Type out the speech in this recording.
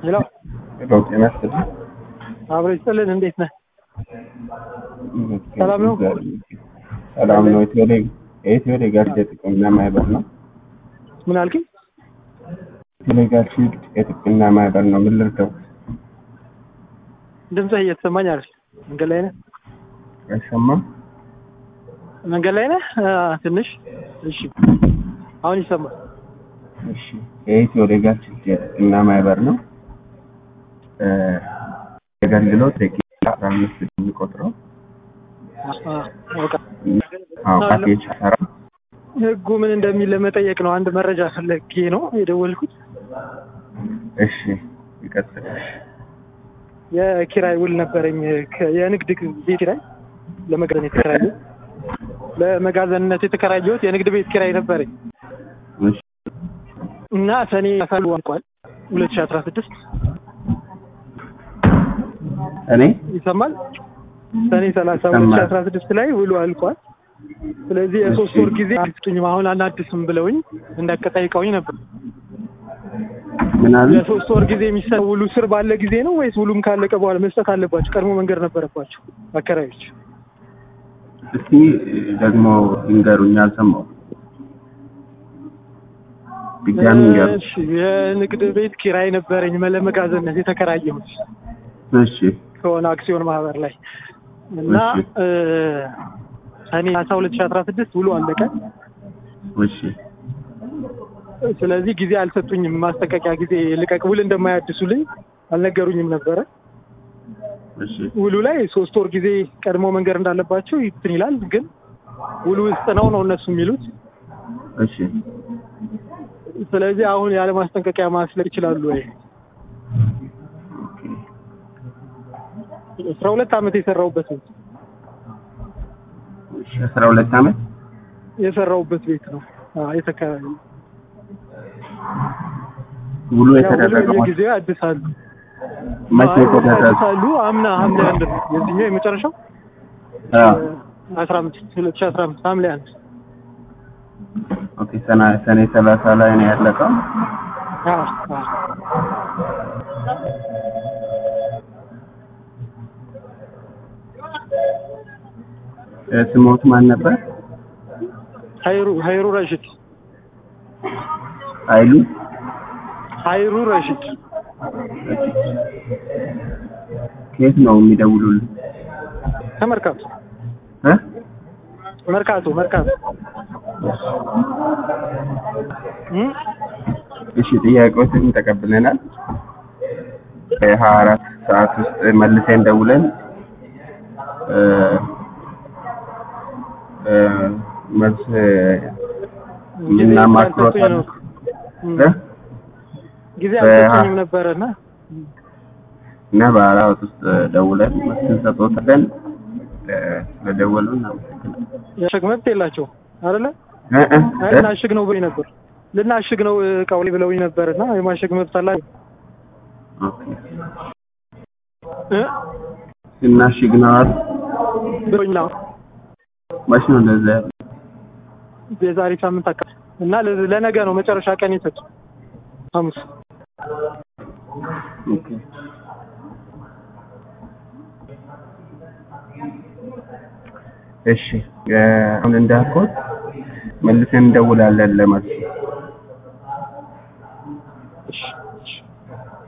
ሄሎ ሄሎ ጤና ይስጥልኝ። አብሮ ይስጥልን። እንዴት ነህ? ሰላም ነው? ሰላም ነው። ኢትዮ ሌግ- የኢትዮ ሌጋሲ የጥቅምና ማህበር ነው። ምን አልከኝ? ኢትዮ ሌጋሲ የጥቅምና ማህበር ነው። ምን ልርዳው? ድምፅህ እየተሰማኝ አይደል? መንገድ ላይ ነህ? አይሰማም? መንገድ ላይ ነህ? አ፣ ትንሽ እሺ፣ አሁን ይሰማል። እሺ። የኢትዮ ሌጋሲ የጥቅምና ማህበር ነው። እ፣ የአገልግሎት ደቂቃ አስራ አምስት የሚቆጥረው አ፣ በቃ አዎ፣ ፓኬጅ አሰራ ህጉ ምን እንደሚል ለመጠየቅ ነው። አንድ መረጃ ፈለጌ ነው የደወልኩት። እሺ፣ ይቀጥል። የኪራይ ውል ነበረኝ ከ- የንግድ ቤት ኪራይ ለመጋዘን የተከራየሁት ለመጋዘንነት የተከራየሁት የንግድ ቤት ኪራይ ነበረኝ እሺ፣ እና ሰኔ አሳሉ አልቋል ሁለት ሺህ አስራ ስድስት እኔ ይሰማል ሰኔ ሰላሳ ይሰማል። ሁለት ሺህ አስራ ስድስት ላይ ውሉ አልቋል። ስለዚህ የሶስት እሺ። ወር ጊዜ አልስጡኝም አሁን አናድስም ብለውኝ እንዳቀጠይቀውኝ ነበር። ምን አሉ? የሶስት ወር ጊዜ የሚሰጥ ውሉ ስር ባለ ጊዜ ነው ወይስ ውሉም ካለቀ በኋላ መስጠት አለባቸው? ቀድሞ መንገድ ነበረባቸው አከራዮች። እስቲ ደግሞ ይንገሩኝ፣ አልሰማሁም። ድጋሚ ይንገሩ። እሺ የንግድ ቤት ኪራይ ነበረኝ ለመጋዘንነት የተከራየሁት እሺ፣ ከሆነ አክሲዮን ማህበር ላይ እና እሺ። እ፣ ሰኔ አስራ ሁለት ሺህ አስራ ስድስት ውሉ አለቀ። እሺ፣ ስለዚህ ጊዜ አልሰጡኝም። ማስጠንቀቂያ ጊዜ ልቀቅ ውል እንደማያድሱልኝ አልነገሩኝም ነበረ። እሺ፣ ውሉ ላይ ሶስት ወር ጊዜ ቀድሞ መንገድ እንዳለባቸው ይትን ይላል፣ ግን ውሉ ውስጥ ነው ነው እነሱ የሚሉት። እሺ። ስለዚህ አሁን ያለ ማስጠንቀቂያ ማስለቅ ይችላሉ ወይ? አስራ ሁለት ዓመት የሰራሁበት ቤት እሺ፣ አስራ ሁለት ዓመት የሰራሁበት ቤት ነው አዎ፣ የተከራየው ውሉ ያው ውሉ የተደረገው የጊዜው ያድሳሉ መቼ አይ፣ የተደረገው? ያድሳሉ። አምና ሐምሌ አንድ ነው የዚህኛው የመጨረሻው አዎ። አስራ አምስት ሁለት ሺህ አስራ አምስት ሐምሌ አንድ ኦኬ። ሰና ሰኔ ሰላሳ ላይ ነው ያለቀው። አዎ፣ አዎ። እ፣ ስሞት ማን ነበር? ሀይሩ ሀይሩ ረሽድ አይሉ ሀይሩ ረሽድ ከየት ነው የሚደውሉልን? ከመርካቶ እ? መርካቶ መርካቶ እም? እሺ፣ ጥያቄዎችን ተቀብለናል። በሀያ አራት ሰዓት ውስጥ መልሰን ደውለን እ፣ እ፣ መልስ ጊዜ የምናማክሮት አልሰጡኝ ነው እም። እ? ጊዜ በሀ- አልሰጡኝም ነበረና እና በአራት ውስጥ ደውለን መልስ እንሰጥዎታለን። እ፣ ስለደወሉ እናመሰግናለን። የማሸግ መብት የላቸውም አይደለ? እ፣ እ፣ አይ እ? ልናሽግ ነው ብሎኝ ነበር ልናሽግ ነው እቃው ላይ ብለውኝ ነበር እና የማሸግ መብት አላቸው ኦኬ። እ? እናሽግ ነው አሉ። ብሎኝ ነው መች ነው እንደዛ ያለው? የዛሬ ሳምንት አካባቢ እና ለ- ለነገ ነው መጨረሻ ቀን የሰጡ ሐሙስ ኦኬ። እሺ እ፣ አሁን እንዳልኩት መልሰን እንደውላለን ለመልሱ። እሺ፣ እሺ።